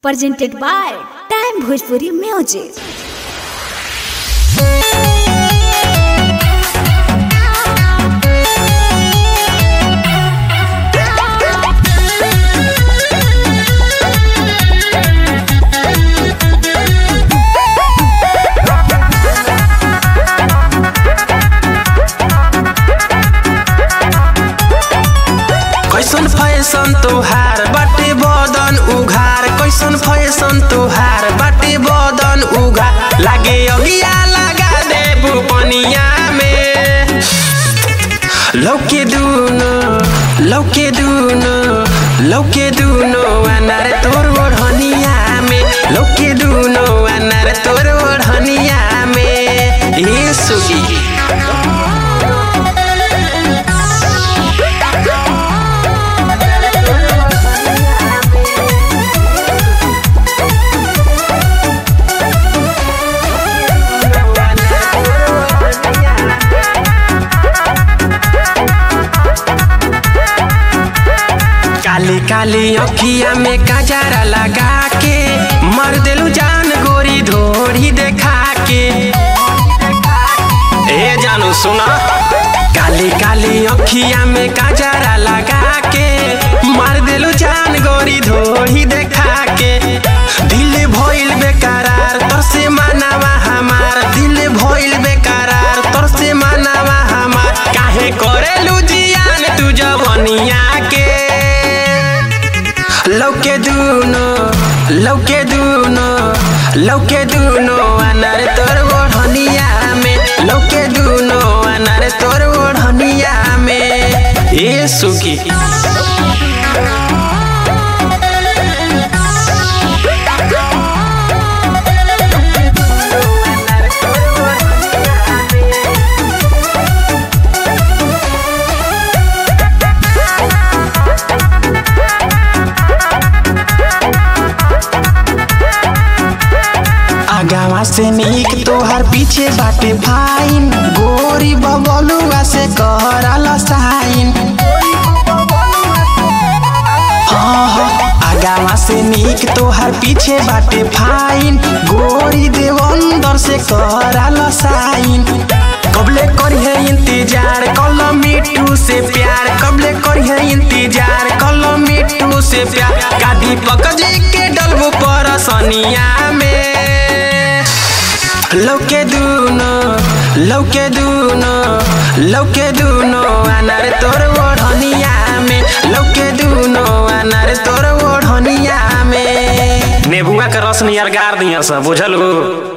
presented by Time Bhojpuri Music. कैसन fashion तोहार बाटे बदन उघार कैसन फैशन तोहार बाटे बदन उघार लागे अगिया लगा देबू पनिया में लौके दुनो लौके दुनो लौके दुनो अनार तोर ओढ़निया में लौके दुनो अनार तोर ओढ़निया में ए सुगी काली काली अखिया में काजरा लगा के मर देलू जान गोरी धोरी देखा के ए जानू सुना काली काली अखिया में काजरा लगा के मार देलू जान गोरी धोरी देखा के दिल भइल बेकरार तोर से मानवा हमार दिल भइल बेकरार तोर से मानवा हमार काहे करेलू जियान तू जवनिया के लौके दुनो लौके दुनो लौके दुनो अनार तोर ओढ़निया में लौके दुनो अनार तोर ओढ़निया में ए सुखी आगावा से नीक तोहर पीछे बाटे फाइन गोरी बबलुआ से कहरा साइन हाँ हाँ आगावा से नीक तोहर पीछे बाटे फाइन गोरी देवंदर से कहरा साइन कबले करिहे इंतजार कल मिट्टू से प्यार कबले करिहे इंतजार कल मिट्टू से प्यार का दीपक जी के डलबू पर सनिया में लौके दुनो लौके दुनो लौके दुनो अनार तोर ओढ़निया में लौके दुनो अनार तोर ओढ़निया में नेबुआ के रस नियर गार दिया सब बुझल गो